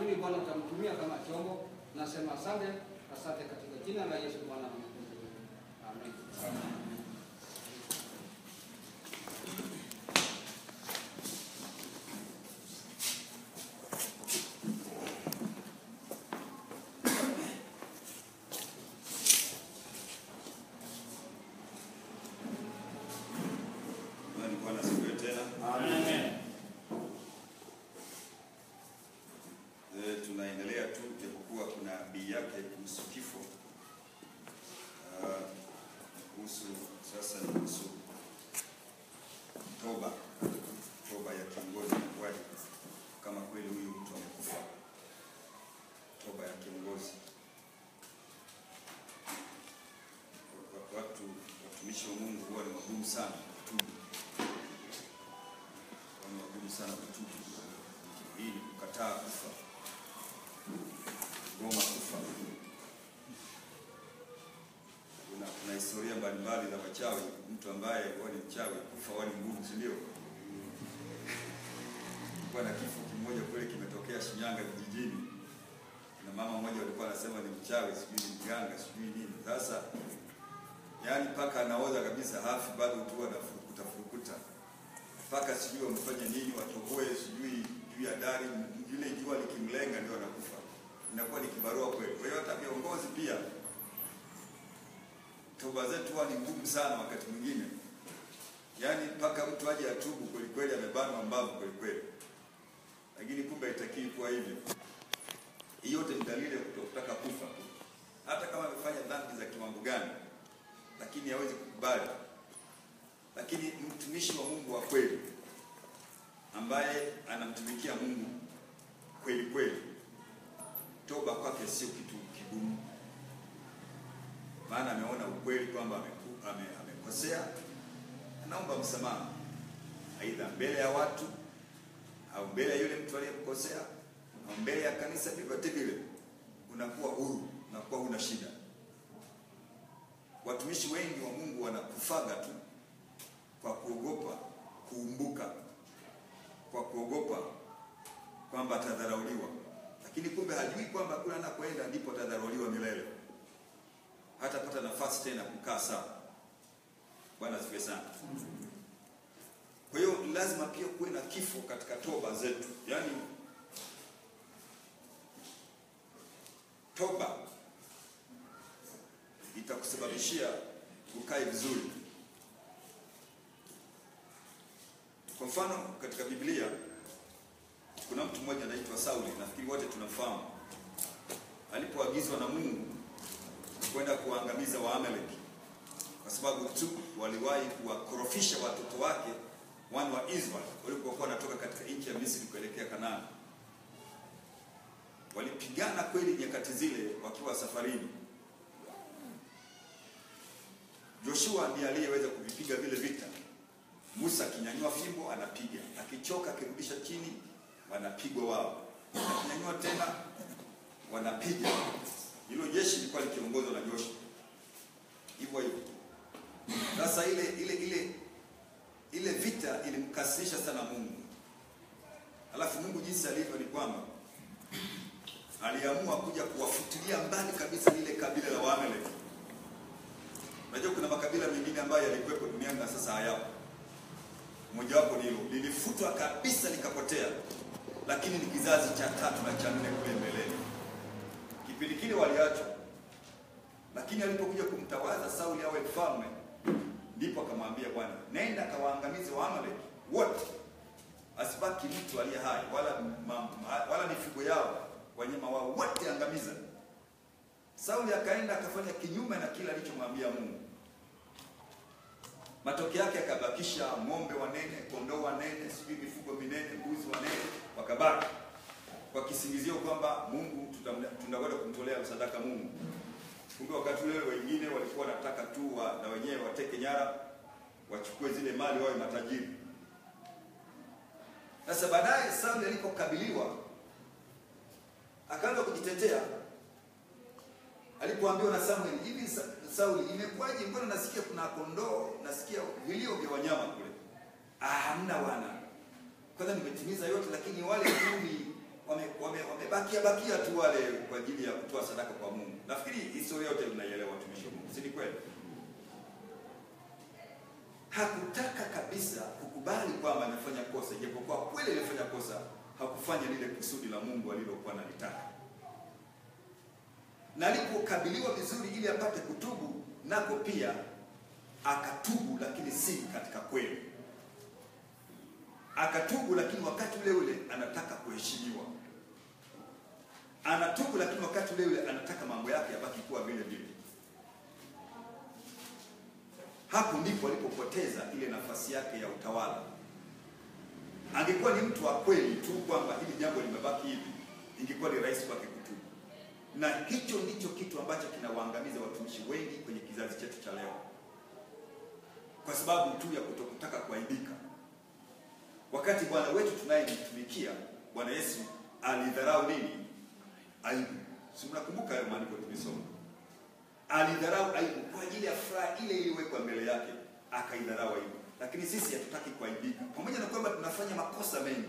naamini Bwana utamtumia kama chombo. Nasema asante, asante katika jina la Yesu Bwana na Mwokozi wetu. Amen. Bwana Bwana asifiwe tena. Eh, tunaendelea tu japokuwa kuna bii yake kuhusu kifo. Ah, kuhusu sasa ni kuhusu toba. Toba ya kiongozi inakuwaje kama kweli huyu mtu amekufa. Toba ya kiongozi. Wa- Watu watumishi wa Mungu huwa ni wagumu sana kutubu ni wagumu sana kutubu. Hii ni kukataa kufa, goma kufa. Kuna, kuna historia mbalimbali za wachawi. Mtu ambaye huwa ni mchawi kufa huwa ni ngumu, si ndio? Kulikuwa na kifo kimoja kule kimetokea Shinyanga vijijini, na mama mmoja walikuwa anasema ni mchawi, sijui ni mganga, sijui nini. Sasa yaani mpaka anaoza kabisa, hafi bado tu anafurukuta furukuta mpaka sijui wamfanye nini, watoboe sijui juu ya dari, yule jua likimlenga ndio anakufa. Inakuwa ni kibarua kweli. Kwa hiyo hata viongozi pia toba zetu huwa ni ngumu sana wakati mwingine, yaani mpaka mtu aje atubu kweli kweli, amebanwa mbavu kweli kweli, lakini kumbe haitakii kuwa hivyo. Hii yote ni dalili ya kutotaka kufa, hata kama amefanya dhambi za kiwango gani, lakini hawezi kukubali lakini mtumishi wa Mungu wa kweli ambaye anamtumikia Mungu kweli kweli, toba kwake sio kitu kigumu, maana ameona ukweli kwamba ameku- ame- amekosea, anaomba msamaha, aidha mbele ya watu au mbele ya yule mtu aliyemkosea au mbele ya kanisa, vyovyote vile unakuwa huru, unakuwa huna shida. Watumishi wengi wa Mungu wanakufaga tu kwa kuogopa kuumbuka, kwa kuogopa kwamba atadharauliwa, lakini kumbe hajui kwamba kule anakoenda ndipo atadharauliwa milele, hatapata nafasi tena kukaa sawa. Bwana asifiwe sana. Kwa hiyo lazima pia kuwe na kifo katika toba zetu, yaani toba itakusababishia ukae vizuri. Kwa mfano katika Biblia kuna mtu mmoja anaitwa Sauli, nafikiri wote tunamfahamu. Alipoagizwa na Mungu kwenda kuwaangamiza Waamaleki kwa sababu tu waliwahi kuwakorofisha watoto wake wana wa Israeli walipokuwa wanatoka katika nchi ya Misri kuelekea Kanaani. Walipigana kweli nyakati zile wakiwa safarini. Joshua ndiye aliyeweza kuvipiga vile vita. Musa akinyanyua fimbo anapiga, akichoka akirudisha chini, wanapigwa wao, akinyanyua tena wanapiga. Hilo jeshi lilikuwa likiongozwa na Joshua, hivyo hivyo. Sasa ile ile ile ile vita ilimkasirisha sana Mungu. Alafu Mungu jinsi alivyo ni kwamba aliamua kuja kuwafutilia mbali kabisa lile kabila la Waamaleki. Unajua kuna makabila mengine ambayo yalikuwepo duniani na sasa hayapo mojawapo nilo lilifutwa kabisa likapotea, lakini ni kizazi cha tatu na cha nne kule mbeleni. Kipindi kile waliachwa, lakini alipokuja kumtawaza Sauli awe mfalme, ndipo akamwambia Bwana, nenda kawaangamize Waamaleki wote, asibaki mtu aliye hai, wala ma, ma, wala mifugo yao, wanyama wao wote angamiza. Sauli akaenda akafanya kinyume na kile alichomwambia Mungu. Matokeo yake akabakisha ng'ombe wanene, kondoo wanene, sijui mifugo minene, mbuzi wanene, wakabaki kwa kisingizio kwamba Mungu tutamle- tunakwenda kumtolea sadaka Mungu. Kumbe wakati ule wengine walikuwa wanataka tu wa, na wenyewe wateke nyara, wachukue zile mali wawe matajiri. Sasa baadaye Sauli alipokabiliwa akaanza kujitetea alipoambiwa na Samuel, hivi Sa- Sauli, imekuwaje? Mbona nasikia kuna kondoo, nasikia vilio vya wanyama kule? Ah, hamna wana. Kwanza nimetimiza yote, lakini wale kumi wame- wame- wamebakia bakia tu wale kwa ajili ya kutoa sadaka kwa Mungu. Nafikiri historia yote mnaielewa, watumishi wa Mungu, si ni kweli? Hakutaka kabisa kukubali kwamba amefanya kosa, ijapokuwa kweli alifanya kosa, hakufanya lile kusudi la Mungu alilokuwa analitaka. Na alipokabiliwa vizuri ili apate kutubu, nako pia akatubu, lakini si katika kweli. Akatubu, lakini wakati ule ule anataka kuheshimiwa. Anatubu, lakini wakati ule ule anataka mambo yake yabaki kuwa vile vile. Hapo ndipo alipopoteza ile nafasi yake ya utawala. Angekuwa ni mtu wa kweli tu kwamba hili jambo limebaki hivi, ingekuwa ni rahisi kwake kutubu. Na hicho ndicho kitu ambacho kinawaangamiza watumishi wengi kwenye kizazi chetu cha leo, kwa sababu tu ya kutokutaka kuaibika. Wakati Bwana wetu tunayemtumikia Bwana Yesu alidharau nini? Aibu. Si mnakumbuka hayo maandiko tumesoma? alidharau aibu kwa ajili ya furaha ile iliyowekwa mbele yake, akaidharau aibu. Lakini sisi hatutaki kuaibika, pamoja na kwamba tunafanya makosa mengi.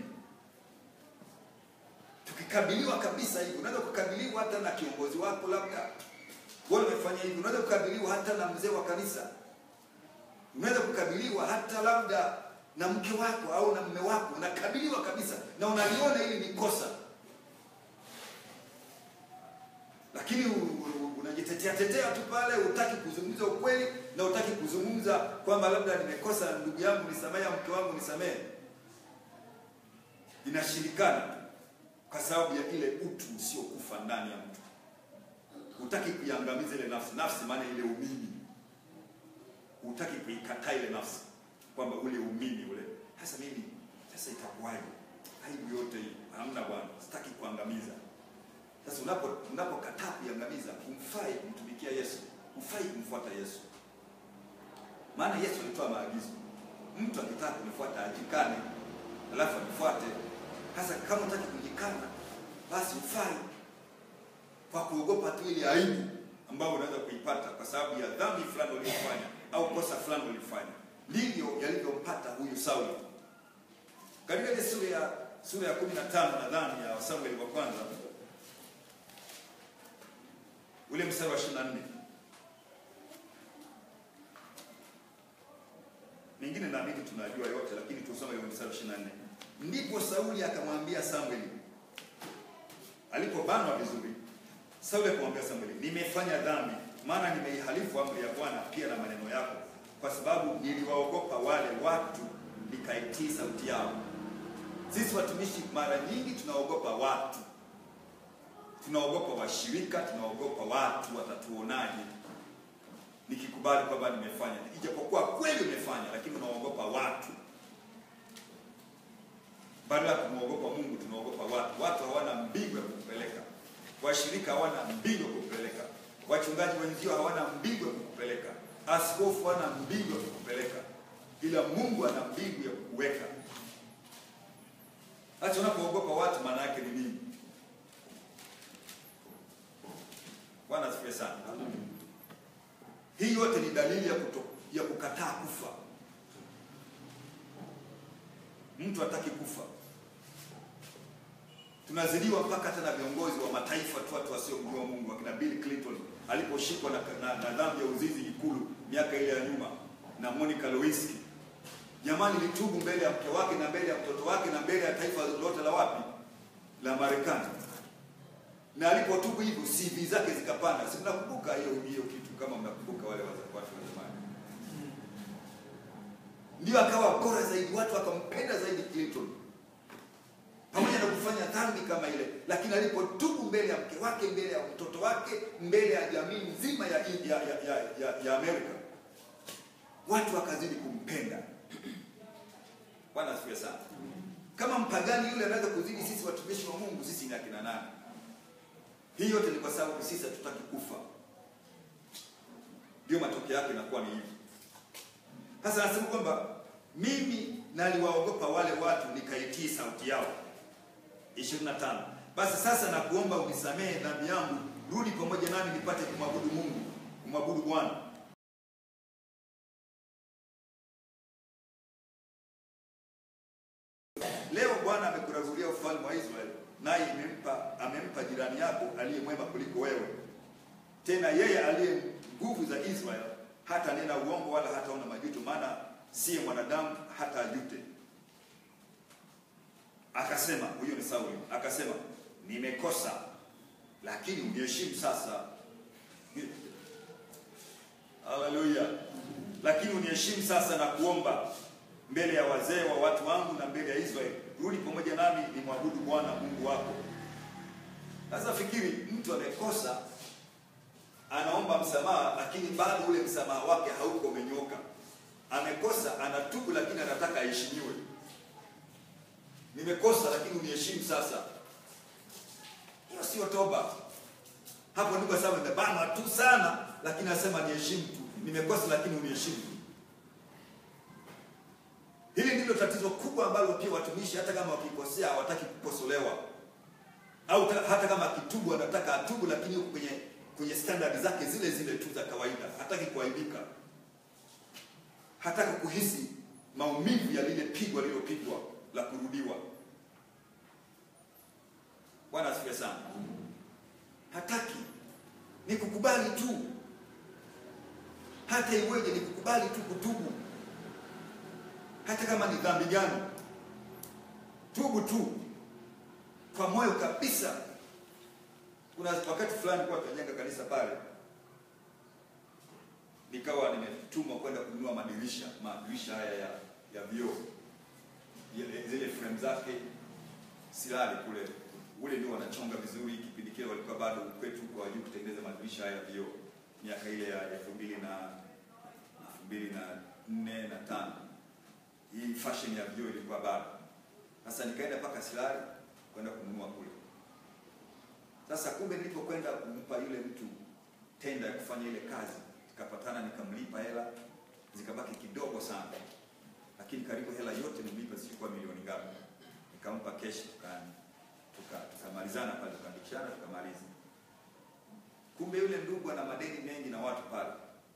Tukikabiliwa kabisa hivi, unaweza kukabiliwa hata na kiongozi wako, labda wewe umefanya hivi, unaweza kukabiliwa hata na mzee wa kanisa, unaweza kukabiliwa hata labda na mke wako au na mume wako, unakabiliwa kabisa na unaliona hili ni kosa, lakini u- u- unajitetea tetea tu pale, hutaki kuzungumza ukweli na hutaki kuzungumza kwamba labda nimekosa, ndugu yangu nisamehe, au mke wangu nisamehe. Inashindikana kwa sababu ya ile utu usiokufa ndani ya mtu. Hutaki kuiangamiza ile nafsi, nafsi maana ile umimi, hutaki kuikataa ile nafsi kwamba ule umimi ule. Sasa mimi sasa itakuwaje? Aibu yote hii hamna bwana, sitaki kuangamiza. Sasa unapo unapokataa kuiangamiza, humfai kumtumikia Yesu, hufai kumfuata Yesu. Maana Yesu alitoa maagizo, mtu akitaka kunifuata ajikane, alafu anifuate. Sasa kama unataka kujikana, basi hufai kwa kuogopa tu ile aibu ambayo unaweza kuipata kwa sababu ya dhambi fulani uliyofanya au kosa fulani ulifanya. Ndivyo yalivyompata huyu Sauli. Katika ile sura ya sura ya 15 nadhani ya Samueli wa kwanza ule mstari wa 24 mengine naamini tunajua yote, lakini tusome ile mstari wa 24. Ndipo Sauli akamwambia Samueli, alipobanwa vizuri, Sauli akamwambia Samueli, nimefanya dhambi, maana nimeihalifu amri ya Bwana pia na maneno yako, kwa sababu niliwaogopa wale watu, nikaitii sauti yao. Sisi watumishi mara nyingi tunaogopa watu, tunaogopa washirika, tunaogopa watu watatuonaje nikikubali kwamba nimefanya, ijapokuwa kweli umefanya, lakini unaogopa watu. Badala ya kumwogopa Mungu, tunaogopa watu. Watu hawana mbingu ya kukupeleka, washirika hawana mbingu ya kukupeleka, wachungaji wenzio hawana mbingu ya kukupeleka, askofu hana mbingu ya kukupeleka, ila Mungu ana mbingu ya kukuweka. Hata unapoogopa watu, maana yake ni nini? Bwana asifiwe sana. Hii yote ni dalili ya, kuto, ya kukataa kufa. Mtu hataki kufa. Tunazidiwa mpaka hata na viongozi wa mataifa tu, watu wasiomjua Mungu, akina Bill Clinton aliposhikwa na, na, na dhambi ya uzinzi Ikulu miaka ile ya nyuma, na Monica Lewinsky. Jamani, litubu mbele ya mke wake na mbele ya mtoto wake na mbele ya taifa lote la wapi, la Marekani. Na alipotubu hivyo CV zake zikapanda. Si mnakumbuka hiyo hiyo kitu, kama mnakumbuka wale watu wa zamani, ndio akawa bora zaidi, watu wakampenda zaidi Clinton pamoja na kufanya dhambi kama ile, lakini alipotubu mbele ya mke wake, mbele ya mtoto wake, mbele ya jamii nzima ya, ya, ya, ya, ya, ya Amerika, watu wakazidi kumpenda. Bwana asifiwe sana. Kama mpagani yule anaweza kuzidi sisi watumishi wa Mungu, sisi ni akina nani? Hii yote ni kwa sababu sisi hatutaki kufa, ndio matokeo yake inakuwa ni hivi. Sasa anasema kwamba mimi naliwaogopa wale watu nikaitii sauti yao. 25. Basi sasa nakuomba unisamehe dhambi yangu, rudi pamoja nami nipate kumwabudu Mungu, kumwabudu Bwana. Leo Bwana amekurarulia ufalme wa Israeli, naye imempa amempa jirani yako aliye mwema kuliko wewe. Tena yeye aliye nguvu za Israeli hata nena uongo wala hataona majuto, maana siye mwanadamu hata ajute. Akasema, huyo ni Sauli, akasema nimekosa, lakini uniheshimu sasa. Haleluya! Lakini uniheshimu sasa na kuomba mbele ya wazee wa watu wangu na mbele ya Israeli, rudi pamoja nami ni mwabudu Bwana Mungu wako. Sasa fikiri, mtu amekosa, anaomba msamaha, lakini bado ule msamaha wake hauko umenyoka. Amekosa, anatubu, lakini anataka aheshimiwe. Nimekosa, lakini uniheshimu sasa. Hiyo sio toba. Hapo ndipo sasa nimebanwa tu sana, lakini anasema niheshimu tu. Nimekosa, lakini uniheshimu tu. Hili ndilo tatizo kubwa ambalo pia watumishi hata kama wakikosea hawataki kukosolewa, au ta- hata kama akitubu anataka atubu, lakini yuko kwenye kwenye standard zake zile zile tu za kawaida, hataki kuaibika, hataki kuhisi maumivu ya lile pigo alilopigwa la kurudiwa. Bwana asifiwe sana. Hataki, ni kukubali tu, hata iweje, ni kukubali tu kutubu hata kama ni dhambi gani, tubu tu kwa moyo kabisa. Kuna wakati fulani kwa tunajenga kanisa pale, nikawa nimetumwa kwenda kununua madirisha madirisha haya ya ya vioo Ile- zile frame zake silali kule, ule ndio wanachonga vizuri. Kipindi kile walikuwa bado kwetu kwa wajuu kutengeneza madirisha haya ya vioo, miaka ile ya elfu mbili na elfu mbili na nne na tano hii fashion ya vioo ilikuwa bado. Sasa nikaenda mpaka Silali kwenda kununua kule. Sasa kumbe nilipokwenda kumpa yule mtu tenda ya kufanya ile kazi, nikapatana nikamlipa hela, zikabaki kidogo sana, lakini karibu hela yote nimlipa, zilikuwa milioni ngapi. Nikampa keshi, tuka tuka tukamalizana pale, tukaandikishana, tukamaliza. Kumbe yule ndugu ana madeni mengi na watu pale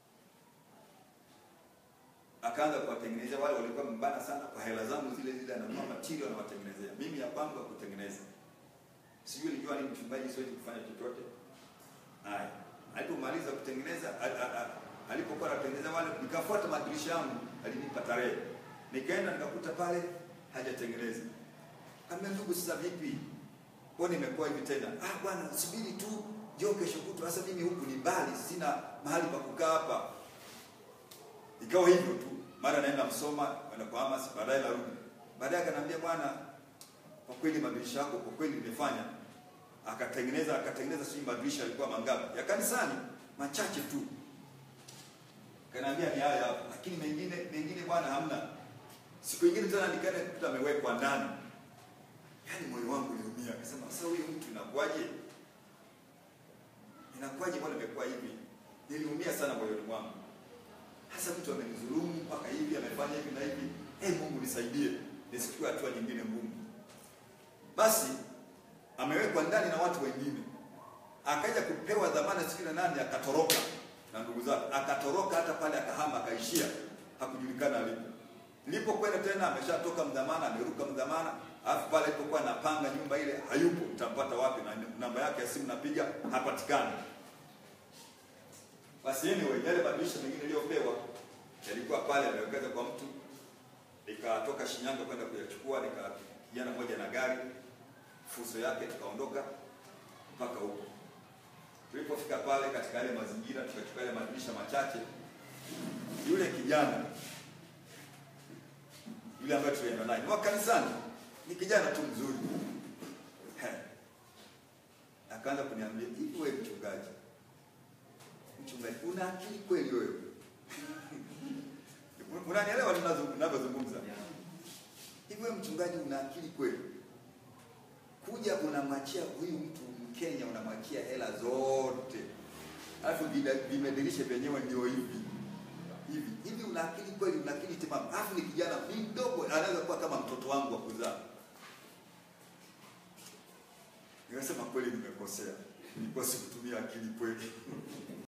akaanza kuwatengenezea wale walikuwa mbana sana kwa hela zangu zile zile, ananunua material anawatengenezea. Mimi ya kwangu ya kutengeneza, sijui nilijua ni mchungaji, siwezi kufanya chochote. Haya, alipomaliza kutengeneza, a- a- a- alipokuwa anatengeneza wale, nikafuata madirisha yangu, alinipa tarehe, nikaenda nikakuta pale hajatengeneza. Kaambia, ndugu, sasa vipi? Mbona imekuwa hivi tena? Ah bwana, subiri tu, njoo kesho kutwa. Sasa mimi huku ni mbali, sina mahali pa kukaa hapa ikawa hivyo tu, mara naenda Msoma, kwenda kwa Hamas, baadaye narudi. Baadaye akaniambia bwana, kwa kweli madirisha yako kwa kweli nimefanya. Akatengeneza akatengeneza, sijui madirisha yalikuwa mangapi ya kanisani, machache tu. Akaniambia ni haya hapa, lakini mengine mengine bwana hamna. Siku nyingine tena nikaenda kukuta amewekwa ndani. Yaani moyo wangu uliumia, akasema sasa huyu mtu inakuwaje? Inakuwaje mbona imekuwa hivi? Niliumia sana moyoni mwangu hasa mtu amenidhulumu mpaka hivi amefanya hivi na hivi hey, Mungu nisaidie nisichukue hatua nyingine ngumu. Basi amewekwa ndani na watu wengine, akaja kupewa dhamana sijui na nani, akatoroka na ndugu zake, akatoroka hata pale akahama, akaishia hakujulikana alipo. Nilipokwenda tena, ameshatoka mdhamana, ameruka mdhamana, alafu pale alipokuwa anapanga nyumba ile hayupo, nitampata wapi? Na namba yake ya simu napiga, hapatikani. Basi anyway, yale madirisha mengine niliyopewa yalikuwa pale amewekeza kwa mtu, nikatoka Shinyanga kwenda kuyachukua, nika kijana moja na gari fuso yake, tukaondoka mpaka huko. Tulipofika pale katika yale mazingira, tukachukua yale madirisha machache, yule kijana yule ambaye tulienda naye ni wa kanisani, ni kijana tu mzuri, He. akaanza kuniambia hivi, wewe mchungaji mchungaji una akili kweli wewe? Unanielewa ninavyozungumza? Hivi wewe mchungaji una akili kweli? Kuja unamwachia huyu mtu Mkenya, unamwachia hela zote, alafu vimedirisha vyenyewe ndio hivi hivi hivi. Una akili kweli? Una akili timamu? Alafu ni kijana mdogo, anaweza kuwa kama mtoto wangu wa kuzaa. Nikasema kweli, nimekosea, nilikuwa sikutumia akili kweli.